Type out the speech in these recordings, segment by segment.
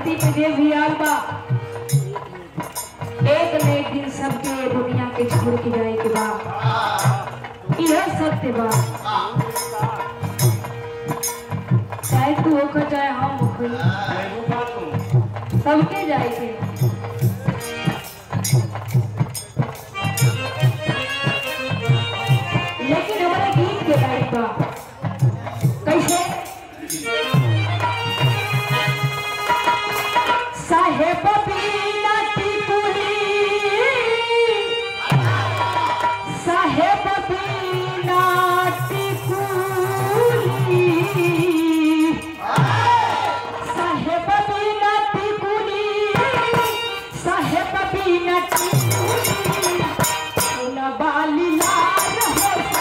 धरती पे जे भी आल बा एक न एक दिन सबके ये दुनिया के छोड़ के जाए के बा यह सत्य बा चाहे तू होकर चाहे हम होकर सबके जाए के लेकिन हमारे गीत के लायक बा कैसे साहेब बीना टिकुली साहेब बीना टिकुली साहेब बीना टिकुली साहेब बीना टिकुली सुन बाली लाल होता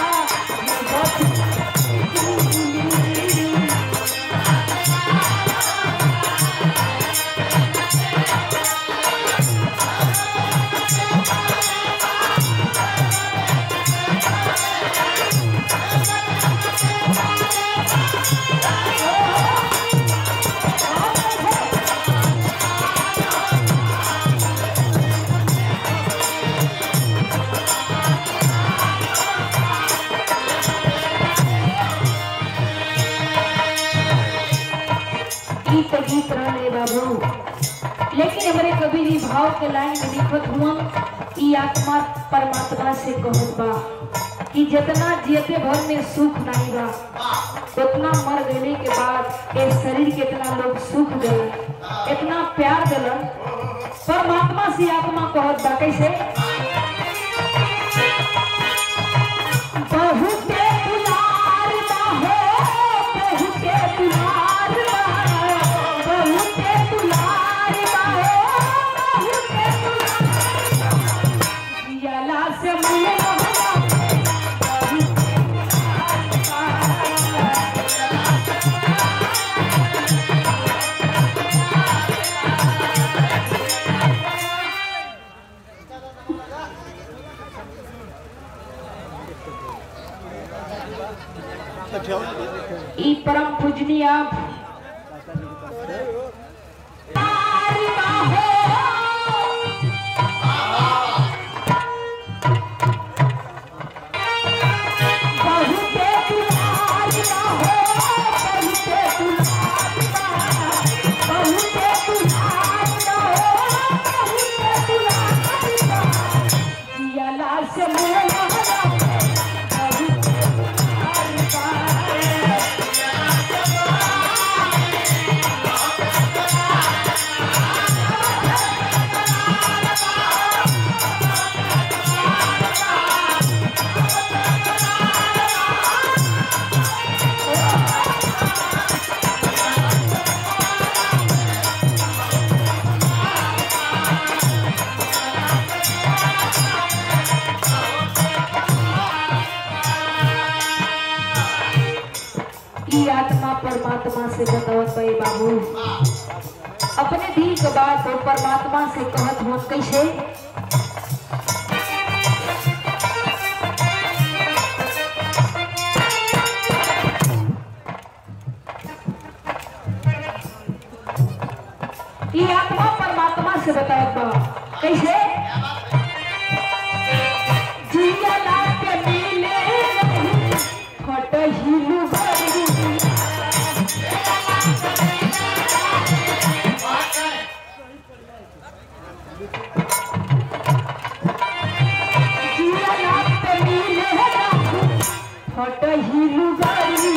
गीत तो गीत रहे बाबू लेकिन हमारे कवि जी भाव के लाइन में लिखत हुआ ई आत्मा परमात्मा से कहत बा कि जितना जियते भर में सुख नहीं बा उतना मर गए के बाद ये शरीर के इतना लोग सुख गए इतना प्यार दिलन परमात्मा से आत्मा कहत बा कैसे बहुते दुलार बा हो बहुते दुलार बा बहुते दुलार बा हो बहुते दुलार जियाला से मुँह ई परम पूजनीय आप बहुते दुलार बा हो, बहुते दुलार बा, बहुते दुलार बा हो, बहुते दुलार बा। जियाला से मोला बहुते दुलार बा। ई आत्मा परमात्मा से बतावत बे बाबू अपने दिल के बात तो परमात्मा से कहत हो कैसे ई आत्मा परमात्मा से बतावत बा कैसे जियला के मिले नहीं फट हिलू गई जियला के मिले नहीं फट हिलू गई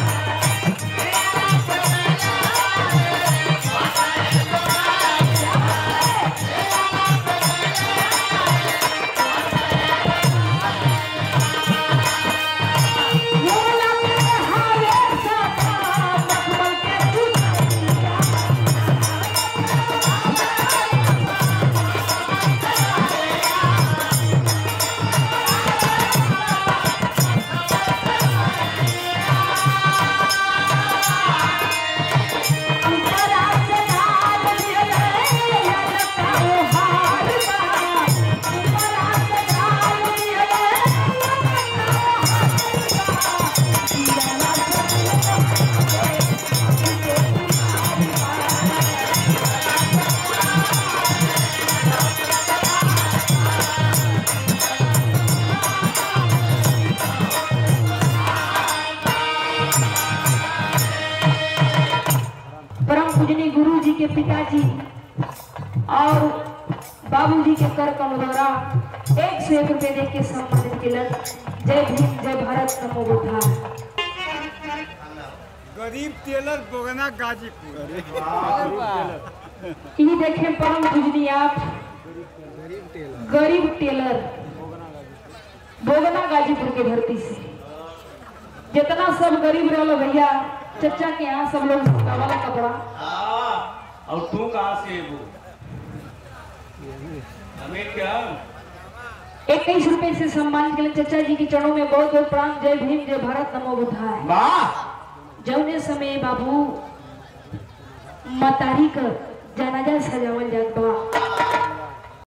मोला के हारे सपा मखमल के चुटिया पिताजी और बाबूजी के कर कम द्वारा एक सौ एक रुपये दे के सम्मानित किलन जय भीम जय भारत नमो बुद्धा गरीब टेलर बोगना गाजीपुर ये देखें परम पूजनी आप गरीब टेलर बोगना गाजीपुर के धरती से जितना सब गरीब रहो भैया चचा के यहाँ सब लोग वाला कपड़ा और तू कहाँ से वो हमें क्या इक्कीस रुपए से सम्मान के लिए चचा जी के चरणों में बहुत बहुत प्रणाम जय भीम जय भारत नमो बुद्धाय वाह जौने समय बाबू मतारी का जनाजा सजावल जात बा